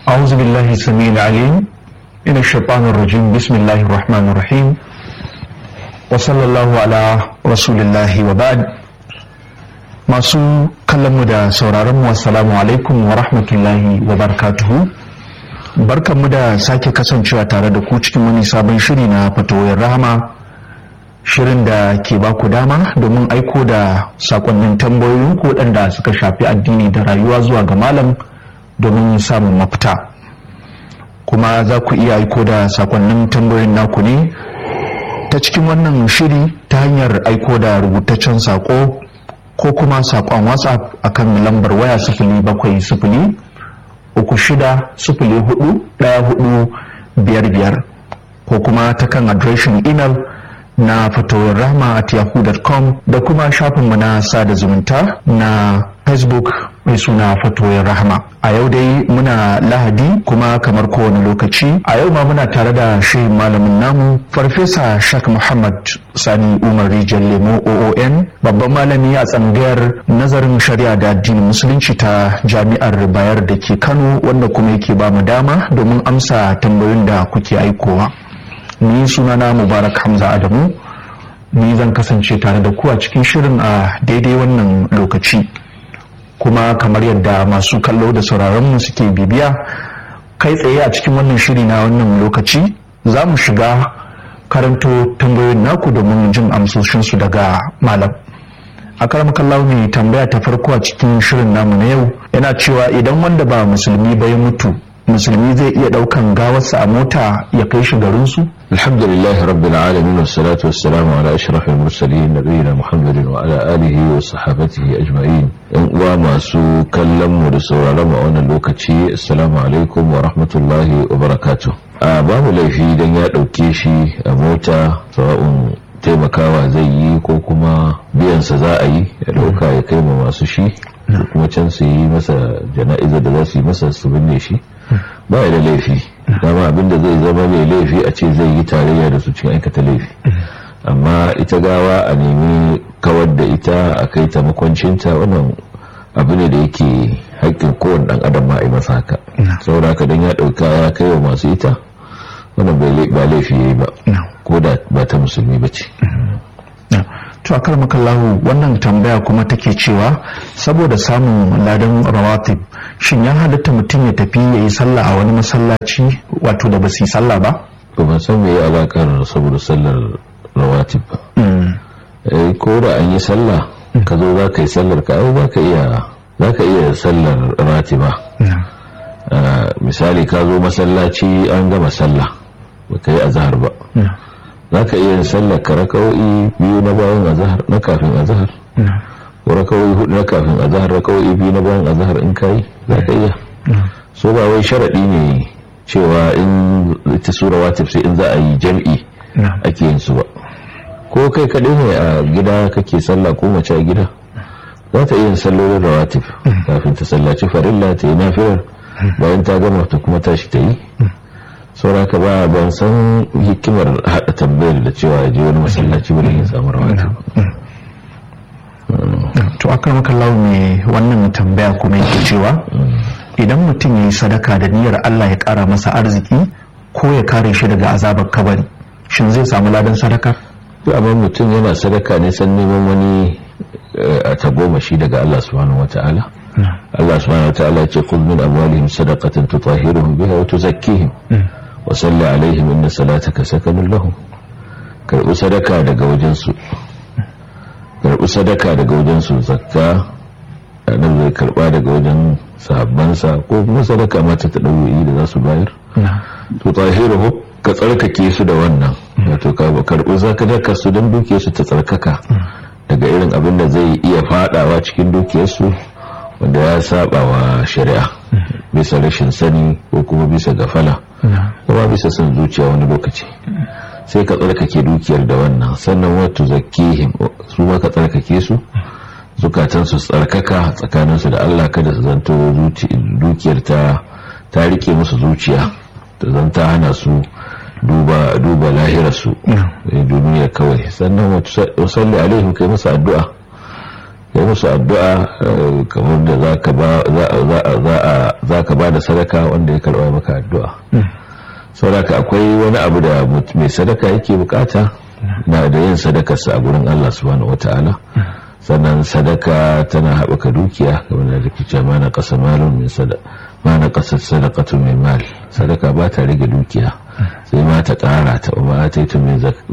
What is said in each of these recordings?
أعوذ بالله السميع العليم من الشيطان الرجيم بسم الله الرحمن الرحيم وصلى الله على رسول الله وبعد masu kallonmu da sauraronmu assalamu alaikum wa rahmatullahi wa barakatuhu barkanmu da sake kasancewa tare da ku cikin wani sabon shiri na fatoyin rahama shirin da ke ba ku dama domin aiko da sakonnin tambayoyin ku waɗanda suka shafi addini da rayuwa zuwa ga malam domin samun mafita kuma za ku iya aiko da sakonnin tambayoyin naku ne ta cikin wannan shiri ta hanyar aiko da rubutaccen sako ko kuma sakon whatsapp akan lambar waya sifili bakwai sifili uku shida sifili hudu ɗaya hudu biyar biyar ko kuma ta kan adireshin imel na fatowar rahma at yahoo.com da kuma shafinmu na sada zumunta na facebook mai suna fatoyin rahama a yau dai muna lahadi kuma kamar kowane lokaci a yau ma muna tare da shehin malamin namu farfesa shak muhammad sani umar rijal lemo oon babban malami a tsangayar nazarin shari'a da addinin musulunci ta jami'ar bayar da ke kano wanda kuma yake ba mu dama domin amsa tambayoyin da kuke aikowa ni sunana mubarak hamza adamu ni zan kasance tare da ku a cikin shirin a daidai wannan lokaci kuma kamar yadda masu kallo da sauraronmu suke bibiya kai tsaye a cikin wannan shiri na wannan lokaci za mu shiga karanto tambayoyin naku domin jin amsoshinsu daga malam a karamakallahu ne tambaya ta farko a cikin shirin namu na yau yana cewa idan wanda ba musulmi ba ya mutu musulmi zai iya daukan gawarsa a mota ya kai shi garinsu alhamdulillah rabbil alamin wassalatu wassalamu ala ashrafil mursalin nabiyina muhammadin wa ala alihi wa sahabatihi ajma'in yan uwa masu kallon mu da sauraron mu a wannan lokaci assalamu alaikum wa rahmatullahi wa barakatuh a babu laifi dan ya dauke shi a mota sawa'un taimakawa zai yi ko kuma biyansa za a yi ya dauka ya kai ma masu shi kuma can su yi masa jana'iza da za su yi masa su binne shi ba da laifi dama abinda zai zama mai laifi a ce zai yi tarayya da su cikin aikata laifi amma ita gawa a nemi kawar da ita a kai ta makwancinta wannan abu ne da yake haƙƙin kowane ɗan adam ma a yi masa haka saboda haka don ya ɗauka ya kai wa masu ita wannan ba laifi ya yi ba ko da ba ta musulmi ba ce to akar makallahu wannan tambaya kuma take cewa saboda samun ladan rawatib shin ya halatta mutum ya tafi ya yi sallah a wani masallaci wato da ba su yi sallah ba to ban san me alakar saboda sallar rawatib ba eh ko da an yi sallah ka zo za ka yi sallar ka ai za ka iya za ka iya sallar ratiba misali ka zo masallaci an gama sallah ba ka yi azhar ba za ka iya sallar ka raka'o'i biyu na bayan azahar na kafin azahar ko raka'o'i hudu na kafin azahar raka'o'i biyu na bayan azahar in kai za ka iya so ba wai sharaɗi ne cewa in ita sura watif sai in za a yi jam'i ake yin su ba ko kai kaɗai ne a gida kake sallah ko mace a gida za ta iya yin sallolin rawatif kafin ta sallaci farilla ta yi nafilar bayan ta gama ta kuma tashi ta yi sauraka ba ban san hikimar haɗa tambayar da cewa ya je wani masallaci ba da ya samu rawata to akan maka mai wannan tambaya kuma yake cewa idan mutum ya yi sadaka da niyyar Allah ya ƙara masa arziki ko ya kare shi daga azabar kabari shin zai samu ladan sadaka to amma mutum yana sadaka ne san neman wani a tagomashi daga Allah subhanahu wataala Allah subhanahu wataala ce kul min amwalihim sadaqatan tutahhiruhum biha wa tuzakkihim wa salli alaihim inna salataka sakanun lahum karbi sadaka daga wajen su karbi sadaka daga wajen su zakka nan zai karba daga wajen sahabbansa ko kuma sadaka mata ta dauyi da za su bayar to tahiruhu ka tsarkake su da wannan wato ka karbi zakka su dan duke su ta tsarkaka daga irin abin da zai iya fadawa cikin dukiyarsu wanda ya saba wa shari'a bisa rashin sani ko kuma bisa gafala kuma bisa son zuciya wani lokaci sai ka tsarkake dukiyar da wannan sannan wato zakihim su ma ka tsarkake su zukatan su tsarkaka tsakaninsu da Allah kada su zanto dukiyar ta ta rike musu zuciya ta zanta hana su duba duba lahirarsu duniya kawai sannan wasalli alaihim kai masa addu'a kai musu addu'a kamar da za ka ba da sadaka wanda ya karɓa maka addu'a sauraka akwai wani abu da mai sadaka yake bukata na da yin sadakarsa a gurin Allah subhanahu wata'ala sannan sadaka tana haɓaka dukiya kamar da rikice ma na ƙasa malon min sadaka ma na ƙasar sadakatu mai mal sadaka ba ta rage dukiya sai ma ta ƙara ta ba ta yi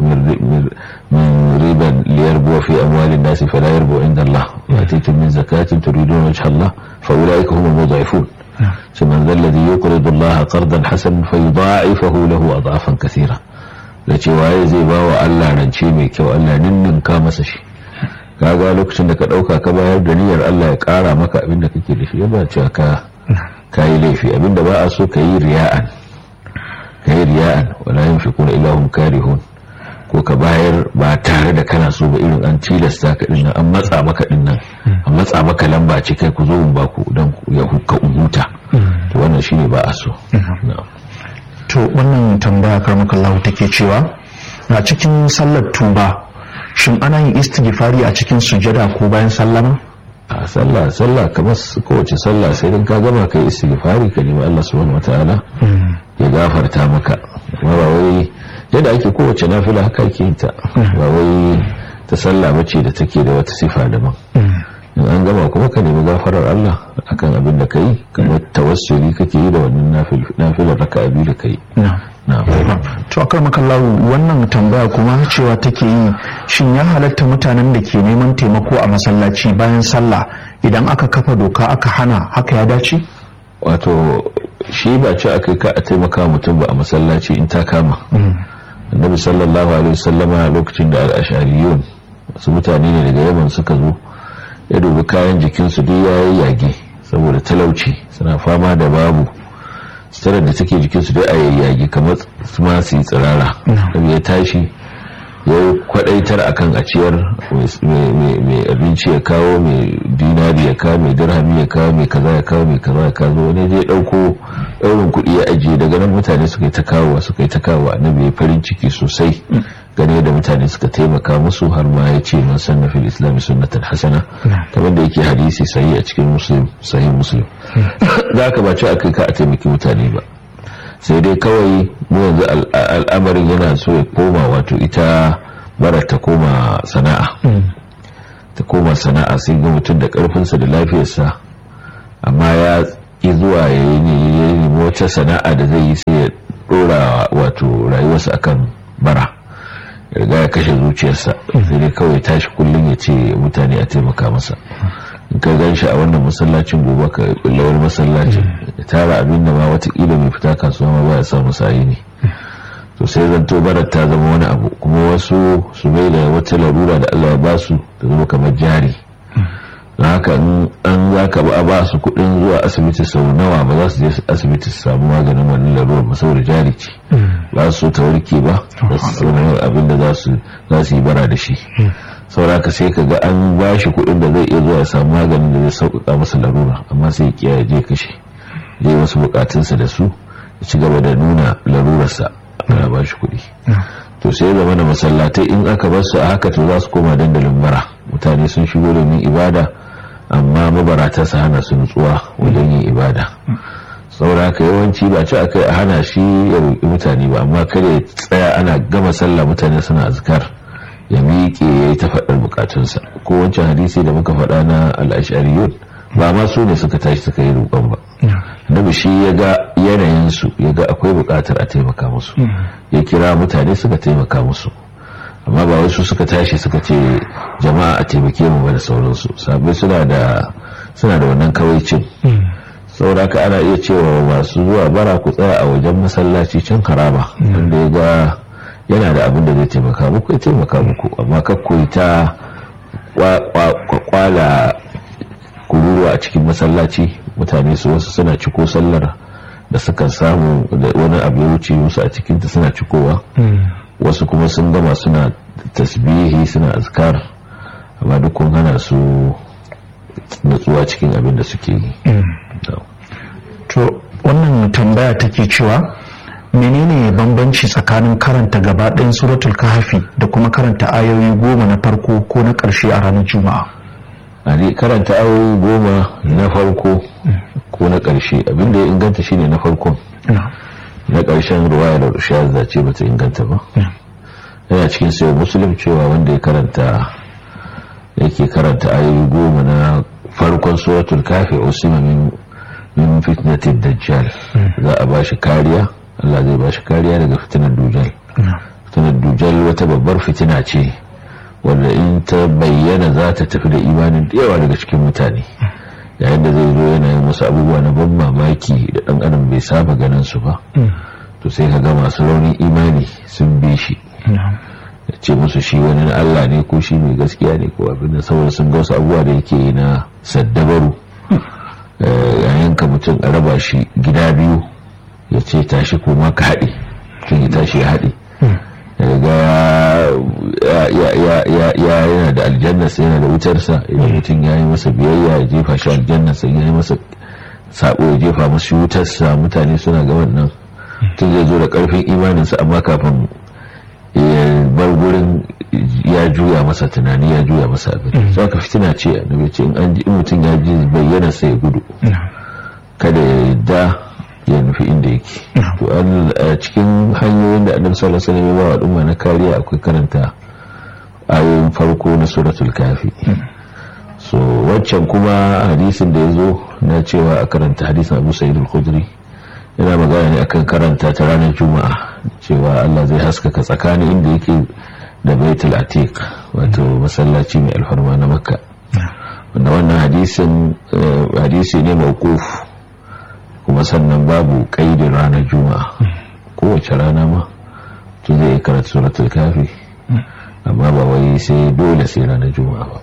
min riban liyar buwa fi amwalin nasi fala yarbu inda Allah ba ta yi min zakatin turidun wajh Allah fa ulaika humul mudha'ifun shi man zal ladhi yuqridu Allah qardan hasan fa yudha'ifahu lahu adhafan kathira da cewa ya zai ba wa Allah rance mai kyau Allah ninninka masa shi kaga lokacin da ka dauka ka bayar da niyyar Allah ya kara maka abin da kake da shi ba cewa ka kayi laifi abinda ba a so ka yi riya'an ka yi riya'an wala yin fi kuna ilahun karihun ko ka bayar ba tare da kana so ba irin an tilasta ka dinnan an matsa maka dinnan an matsa maka lamba ce kai ku zo mun ba ku dan ya hukka huta to wannan shine ba a so to wannan tambaya karmaka Allah take cewa a cikin sallar tuba shin ana yin istighfari a cikin sujada ko bayan sallama a sallah sallah kamar kowace sallah sai dan ka gama kai istighfari ka nemi Allah subhanahu wataala ya gafarta maka amma ba wai yadda ake kowace nafila haka ake yin ta ba wai ta sallah bace da take da wata sifa daban in an gama kuma ka nemi gafarar Allah akan abin da kai kamar tawassuli kake yi da wannan nafilar raka'a biyu da kai to akar makallahu wannan tambaya kuma cewa take yi shin ya halatta mutanen da ke neman taimako a masallaci bayan sallah idan aka kafa doka aka hana haka ya dace wato shi ba ce aka ka a taimaka mutum ba a masallaci in ta kama annabi sallallahu alaihi wasallama lokacin da al-ashariyun wasu mutane ne daga yaman suka zo ya dubi kayan jikinsu duk yayi yage saboda talauci suna fama da babu sitarar da take jikinsu dai a yayyage kamar su ma su yi tsirara da ya tashi ya yi kwadaitar a kan a ciyar mai abinci ya kawo mai dinari ya kawo mai dirhami ya kawo mai kaza ya kawo mai kaza ya kawo wani zai dauko daurin kuɗi ya ajiye daga nan mutane suka yi ta kawo suka yi ta kawo annabi ya farin ciki sosai gane da mutane suka taimaka musu har ma ya ce man sanna fil islam sunnatan hasana kamar da yake hadisi sahi a cikin muslim sahih muslim za ka ba ce akai ka a taimaki mutane ba sai dai kawai mu yanzu al'amarin yana so ya koma wato ita bara ta koma sana'a ta koma sana'a sai ga mutum da karfinsa da lafiyarsa amma ya ki zuwa ya yi nemi wata sana'a da zai yi sai ya dora wato rayuwarsa akan bara riga ya kashe zuciyarsa sai dai kawai tashi kullum ya ce mutane a taimaka masa in ka gan shi a wannan masallacin gobe ka kullawar masallacin ya tara abin da ma watakila mai fita kasuwa ma baya samu sayi ne to sai zanto barar ta zama wani abu kuma wasu su mai da wata larura da Allah ya ba su ta zama kamar jari don haka an za ka ba ba su kudin zuwa asibiti sau nawa ba za su je asibiti su samu maganin wannan larurar ba saboda jari ce ba su ta warke ba da su samu abin da za su yi bara da shi sauraka sai ka ga an ba shi kudin da zai iya zuwa samu maganin da zai sauƙaƙa masa larura amma sai ya je kashe je wasu bukatunsa da su ya ci gaba da nuna larurarsa ana ba shi kuɗi to sai zama da masallatai in aka bar su a haka to za su koma dandalin bara mutane sun shigo domin ibada amma mabarata su hana su nutsuwa wajen yin ibada saboda haka yawanci ba ci akai a hana shi ya roƙi mutane ba amma kada ya tsaya ana gama sallah mutane suna azkar ya miƙe ya yi ta faɗar bukatunsa ko wancan hadisi da muka faɗa na al'ashariyun ba ma su ne suka tashi suka yi roƙon ba nabi shi ya ga yanayinsu ya ga akwai buƙatar a taimaka musu ya kira mutane suka taimaka musu amma ba wasu suka tashi suka ce jama'a a taimake mu ba da sauransu sabai suna da suna da wannan kawaicin saboda haka ana iya cewa masu zuwa bara ku tsaya a wajen masallaci can karama wanda ya ga yana da abin da zai taimaka muku ya taimaka muku amma kakkoyi ta kwala kururuwa a cikin masallaci mutane su wasu suna ciko sallar da suka samu da wani abu ya wuce musu a cikinta suna cikowa wasu kuma sun gama suna tasbihi suna azkar amma duk kun hana su natsuwa cikin abin da suke yi to wannan tambaya take cewa menene bambanci tsakanin karanta gaba ɗayan suratul kahfi da kuma karanta ayoyi goma na farko ko na ƙarshe a ranar juma'a a karanta ayoyi goma na farko ko na ƙarshe abinda ya inganta shine na farkon na ƙarshen ruwaya da shahada ce bata inganta ba yana cikin sayo musulun cewa wanda ya karanta yake karanta ayoyi goma na farkon suratul kafi usima min min fitnatin dajjal za a bashi kariya Allah zai bashi kariya daga fitinar dujal fitinar dujal wata babbar fitina ce wanda in ta bayyana za ta tafi da imanin da yawa daga cikin mutane yayin da zai zo yana yin wasu abubuwa na ban mamaki da dan adam bai saba ganin su ba to sai ka ga masu raunin imani sun bi shi ya ce musu shi wani na Allah ne ko shi mai gaskiya ne ko abin da saboda sun ga wasu abubuwa da yake yi na saddabaru yayin ka mutum a raba shi gida biyu ya ce tashi kuma ka haɗe tun ya tashi ya haɗe ga ya yana da aljannasa yana da wutarsa idan mutum ya yi masa biyayya ya jefa shi aljannasa ya yi masa sabo ya jefa masu wutarsa mutane suna ga wannan tun zai zo da karfin imaninsa amma kafin ya bar gurin ya juya masa tunani ya juya masa abin za ka fitina ce annabi ce in mutum ya ji bayyana sai ya gudu kada ya yadda ya nufi inda yake to a cikin hanyoyin da annabi sallallahu alaihi wasallam ya ba al'umma na kariya akwai karanta ayoyin farko na suratul kafi so waccan kuma hadisin da ya zo na cewa a karanta hadisin abu sa'id al-khudri yana magana ne akan karanta ta ranar juma'a cewa Allah zai haskaka tsakanin inda yake da baitul atiq wato masallaci mai alfarma na makka wanda wannan hadisin hadisi ne mawquf kuma sannan babu kaidin ranar juma'a kowace rana ma to zai karanta suratul kafi amma ba wai sai dole sai ranar juma'a ba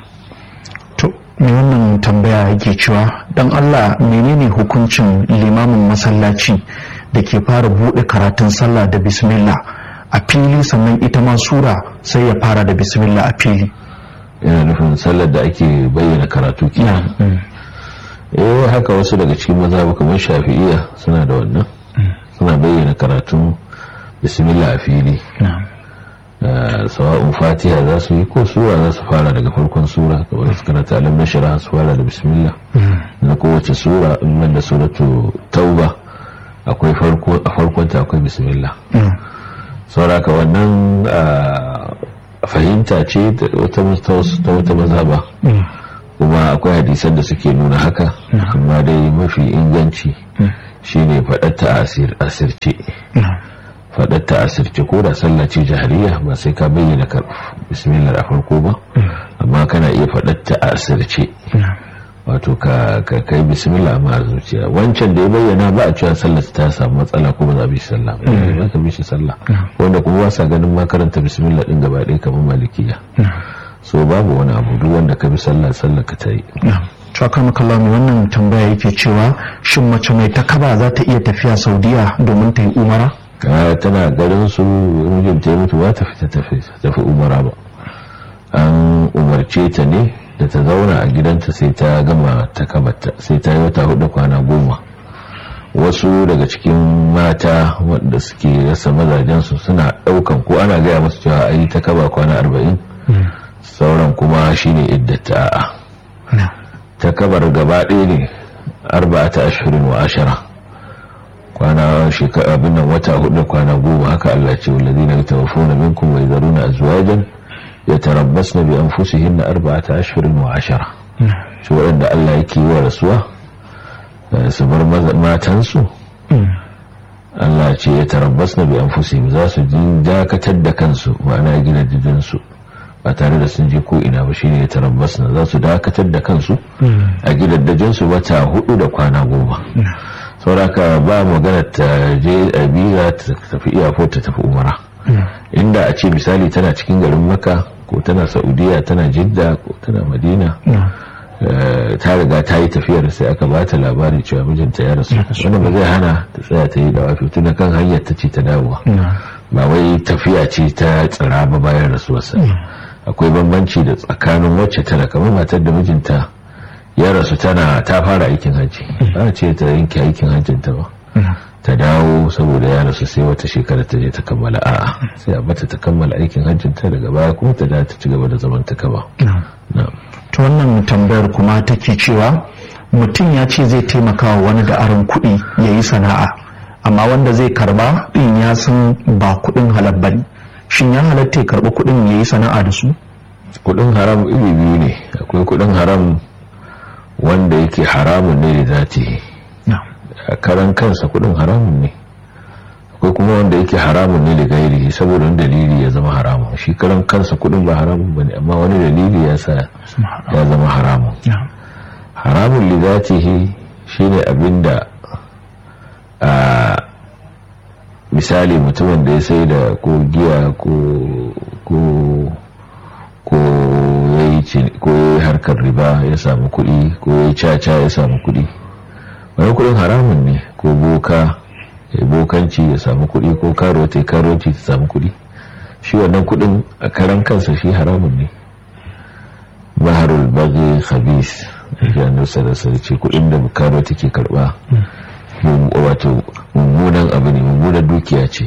to me wannan tambaya yake cewa dan Allah menene hukuncin limamin masallaci da ke fara bude karatun sallah da bismillah a fili sannan ita ma sura sai ya fara da bismillah a fili yana nufin sallar da ake bayyana karatu kenan eh haka wasu daga cikin mazhabu kamar shafi'iyya suna da wannan suna bayyana karatun bismillah a fili sawa'un fatiha za su yi ko sura za su fara daga farkon sura kamar su karanta alam na shara su fara da bismillah na kowace sura in da suratu tauba akwai farko a farkon ta akwai bismillah sauraka wannan fahimta ce ta wata mazhaba kuma akwai hadisan da suke nuna haka amma dai mafi inganci shine faɗatta a asirce faɗatta a asirce ko da sallah ce jahariya ba sai ka bayyana bismillah a farko ba amma kana iya faɗatta a asirce wato ka kai bismillah amma a zuciya wancan da ya bayyana ba a cewa sallah ta samu matsala ko ba za a bi sallah ba ka bi shi sallah wanda kuma ba sa ganin ma karanta bismillah din gaba ɗaya kamar malikiya so babu wani abu duk wanda ka bi sallah sallah ka ta yi Tuwakar kallon wannan tambaya yake cewa shin mace mai takaba za ta iya tafiya saudiya domin ta yi umara? tana garin su mijinta ya mutu ba ta fita tafi umara ba an umarce ta ne da ta zauna a gidanta sai ta gama takabarta sai ta yi wata hudu kwana goma wasu daga cikin mata wanda suke rasa mazajensu suna daukan ko ana gaya masu cewa a yi takaba kwana arba'in sauran kuma shine iddata a'a takabar gaba ɗaya ne arba'ata ashirin wa ashara kwana shekara abin nan wata hudu kwana goma haka Allah ce wallazi na tawaffuna minkum wa yadharuna azwajan yatarabbasna bi anfusihinna arba'ata ashhurin wa ashara shi waɗanda Allah yake wa rasuwa su bar matansu Allah ce ya tarabbasna bi anfusihim za su dakatar da kansu ma'ana gidajen su ba tare da sun je ko ina ba shine ya tarabbasna za su dakatar da kansu a gidajen su wata hudu da kwana goma sauraka ba magana ta je a biza ta tafi iyafo ta tafi umara inda a ce misali tana cikin garin maka ko tana saudiya tana jidda ko tana madina ta riga ta yi tafiyar sai aka ba ta labari cewa mijinta ya rasu wanda ba zai hana ta tsaya ta yi da wafi tun kan hanyar ta ce ta dawowa ba wai tafiya ce ta tsira ba bayan rasuwarsa akwai bambanci da tsakanin wacce tana kamar matar da mijinta ya rasu tana ta fara aikin hajji ba ce ta yanke aikin hajjinta ba ta dawo saboda ya rasu sai wata shekara ta je ta kammala a'a sai a bata ta kammala aikin hajjinta daga baya kuma ta da ta ci gaba da zaman ta kaba ta wannan tambayar kuma take cewa mutum ya ce zai taimaka wa wani da aron kuɗi ya yi sana'a amma wanda zai karba ɗin ya san ba kuɗin halal bane shin ya halatta ya karɓi kuɗin ya yi sana'a da su kudin haram iri biyu ne akwai kudin haram wanda yake haramun ne da zati a karan kansa kudin haramun ne akwai kuma wanda yake haramun ne da gairi saboda wani dalili ya zama haramun shi karan kansa kudin ba haramun ba ne amma wani dalili ya sa ya zama haramun haramun li zatihi shine abinda a misali mutumin da ya sai da ko giya ko ko ko ya yi harkar riba ya samu kuɗi ko ya yi caca ya samu kuɗi wani kuɗin haramun ne ko boka ya bokanci ya samu kuɗi ko karota ya karoci ta samu kuɗi shi wannan kuɗin a karan kansa shi haramun ne baharul bagi khabis ya nusa da sarki kuɗin da karota ke karɓa wato mummunan abu ne mummunan dukiya ce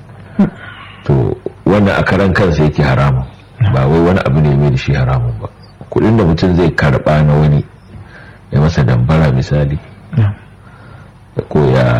to wannan a karan kansa yake haramun ba wai wani abu ne mai da shi haramun ba kudin da mutum zai karba na wani ya masa dambara misali ko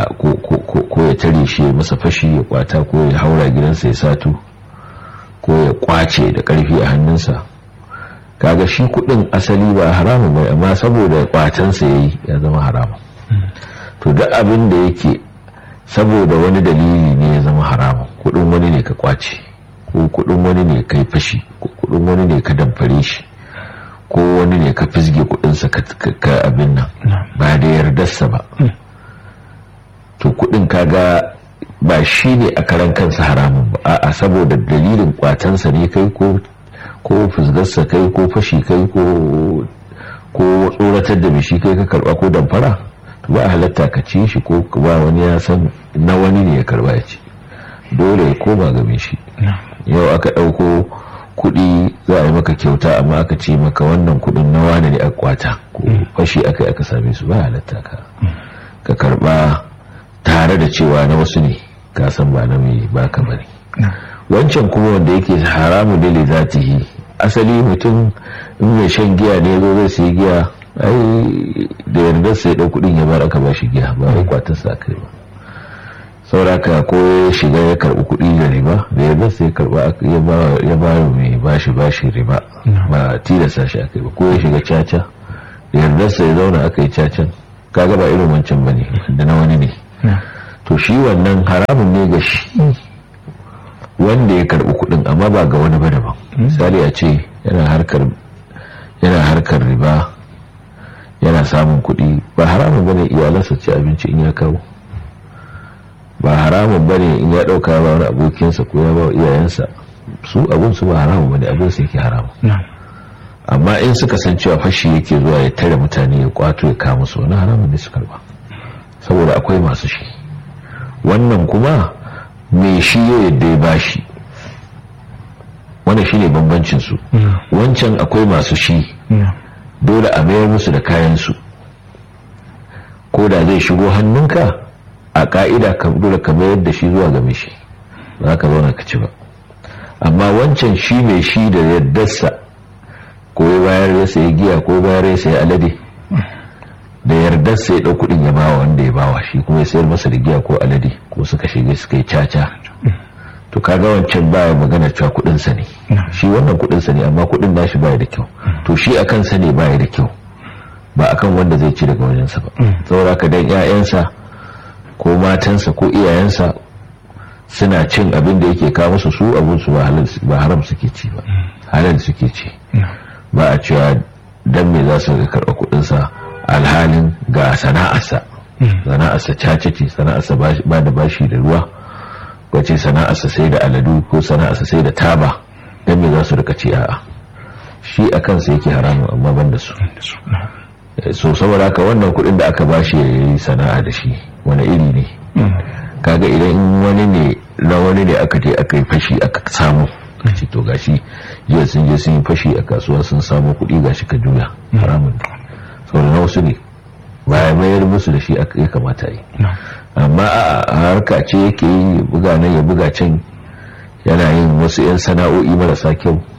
ya tare shi ya masa fashi ya kwata ko ya haura gidansa ya sato ko ya kwace da karfi a hannunsa kaga shi kudin asali ba haramun bai amma saboda kwatansa ya yi ya zama haramun to duk abin da yake saboda wani dalili ne ya zama haramun kudin wani ne ka kwace ko kudin wani ne kai fashi ko kudin wani ne ka damfare shi ko wani ne ka fisge kudinsa ka abin nan ba da yardarsa ba to kudin kaga ba shi ne a karan kansa haramun ba a'a saboda dalilin kwatansa ne kai ko ko fusgarsa kai ko fashi kai ko ko tsoratar da bishi kai ka karba ko damfara to ba halatta ka ci shi ko ba wani ya san na wani ne ya karba ya ci dole ya koma game shi yau aka ɗauko kuɗi za a yi maka kyauta amma aka ce maka wannan kuɗin na wane ne a kwata ko fashi aka aka same su ba halatta ka ka karba tare da cewa na wasu ne ka san ba na mai baka bane wancan kuma wanda yake haramu dole zatihi asali mutum in mai shan giya ne zo zai sai giya ai da yardar sai ɗau kuɗin ya bar aka ba shi giya ba wai kwatarsa kai ba sauraka ko ya shiga ya karbi kuɗi da riba da ya sai ya karba ya ba mai bashi bashi riba ba tilasta shi aka yi ba ko ya shiga caca da yardarsa ya zauna aka yi cacan kaga ba irin wancan ba ne da na wani ne to shi wannan haramun ne ga shi wanda ya karbi kuɗin amma ba ga wani ba daban misali a ce yana harkar yana harkar riba yana samun kuɗi ba haramun bane iyalansa ci abinci in ya kawo ba haramun bane in ya dauka ba wani abokinsa ko ya ba iyayensa su abun su ba haramun bane abun su yake haramun amma in suka san cewa fashi yake zuwa ya tare mutane ya kwato ya kama su wani haramun ne su karba saboda akwai masu shi wannan kuma mai shi ya yadda ya bashi wannan shine bambancin su wancan akwai masu shi dole a mayar musu da kayan su ko da zai shigo hannunka a ka'ida ka dole ka mayar da shi zuwa ga mishi ba ka zauna ka ci ba amma wancan shi mai shi da yardarsa ko ya bayar ya sayi giya ko bayar ya sayi alade da yardarsa ya ɗau kuɗin ya bawa wanda ya bawa shi kuma ya sayar masa da giya ko alade ko suka shiga suka yi caca to kaga wancan baya magana cewa kuɗinsa ne shi wannan kuɗinsa ne amma kuɗin nashi baya da kyau to shi a kansa ne baya da kyau ba akan wanda zai ci daga wajensa ba saboda ka dan 'ya'yansa ko matansa ko iyayensa suna cin abin da yake kawo musu su abin su ba haram suke ci ba halal suke ci ba a cewa dan me za su karɓa kuɗinsa alhalin ga sana'arsa sana'arsa cace ce sana'arsa ba da bashi da ruwa wace sana'arsa sai da aladu ko sana'arsa sai da taba dan me za su rika ci a'a shi a kansa yake haramun amma ban da su so saboda haka wannan kuɗin da aka bashi ya yi sana'a da shi wani iri ne kaga idan wani ne na wani ne aka je aka yi fashi aka samu ce to gashi jiya sun je sun yi fashi a kasuwa sun samu kuɗi gashi ka juya haramun saboda na wasu ne baya mayar musu da shi ya kamata yi amma a harka ce yake yi buga nan ya buga can yana yin wasu 'yan sana'o'i marasa kyau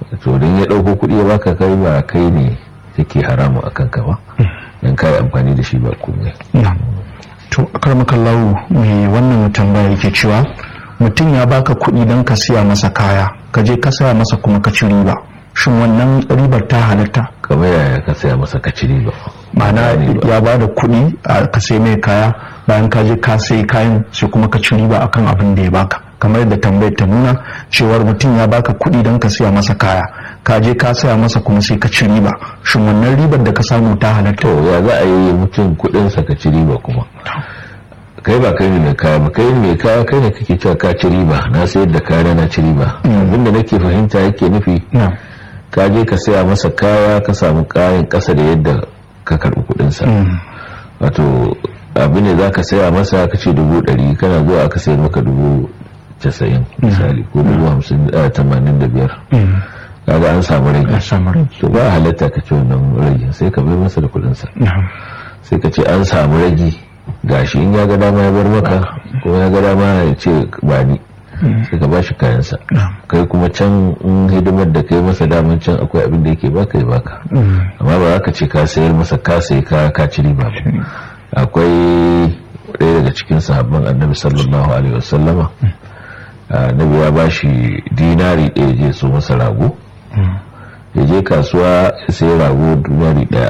to don ya ɗauko kuɗi ya baka kai ba kai ne take haramu a kanka ba don kai amfani da shi ba komai to akarmakallahu mai wannan tambaya yake cewa mutum ya baka kuɗi don ka siya masa kaya ka je ka saya masa kuma ka ci riba shin wannan ribar ta halatta kamar yaya ka saya masa ka ci riba ma'ana ya ba da kuɗi a ka sai mai kaya bayan ka je ka sai kayan sai kuma ka ci riba akan abin da ya baka kamar yadda tambayar ta nuna cewar mutum ya baka kuɗi don ka siya masa kaya ka je ka saya masa kuma sai ka ci riba shin wannan ribar da ka samu ta halatta to ya za a yi mutum kuɗinsa ka ci riba kuma kai ba kai ne mai kaya ba kai ne mai kaya kai ne kake cewa ka ci riba na sayar da kaya na ci riba abinda nake fahimta yake nufi ka je ka saya masa kaya ka samu kayan kasa da yadda ka karbi kudinsa wato abin da za ka saya masa ka ce dubu ɗari kana zuwa aka sayar maka dubu casa'in misali ko dubu hamsin tamanin da biyar kaga an samu rage to ba halatta ka ce wannan rage sai ka bai masa da kudinsa sai ka ce an samu rage gashi in ya ga dama ya bar maka ko ya ga dama ya ce ba ni sai ka bashi kayansa kai kuma can in hidimar da kai masa daman can akwai abin da yake baka ya baka amma ba za ka ce ka sayar masa ka sai ka ka ci riba ba akwai ɗaya daga cikin sahabban annabi sallallahu alaihi wasallama annabi ya bashi dinari ɗaya je so masa rago ya je kasuwa sai rago dinari ɗaya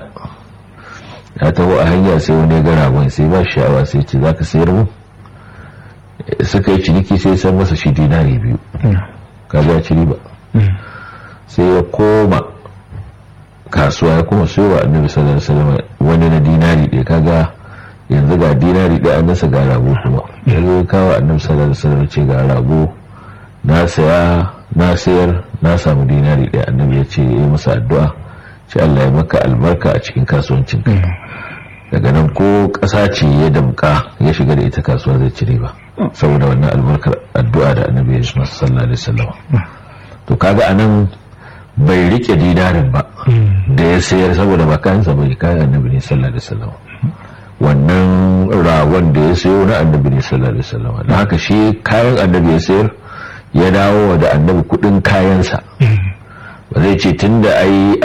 ya taho a hanya sai wani ga ragon sai ba sha'awa sai ce za ka sayar mu suka yi ciniki sai san masa shi dinari biyu kaga ya ci riba sai ya koma kasuwa ya kuma sayo wa annabi sallallahu alaihi wasallam wani na dinari ɗaya kaga yanzu ga dinari ɗaya an nasa ga rago kuma ya zo kawo annabi sallallahu alaihi wasallam ce ga rago na saya na sayar na samu dinari ɗaya annabi ya ce ya yi masa addu'a ce Allah ya maka albarka a cikin kasuwancin ka daga nan ko ƙasa ce ya damka ya shiga da ita kasuwa zai cire ba saboda wannan albarkar addu'a da annabi ya masa sallallahu alaihi wasallam to kaga anan bai rike dinarin ba da ya sayar saboda ba kayansa bai kayan annabi ne sallallahu alaihi wasallam wannan ragon da ya sayo na annabi ne sallallahu alaihi wasallam da haka shi kayan annabi ya sayar ya dawo da annabi kudin kayansa ba zai ce tunda ai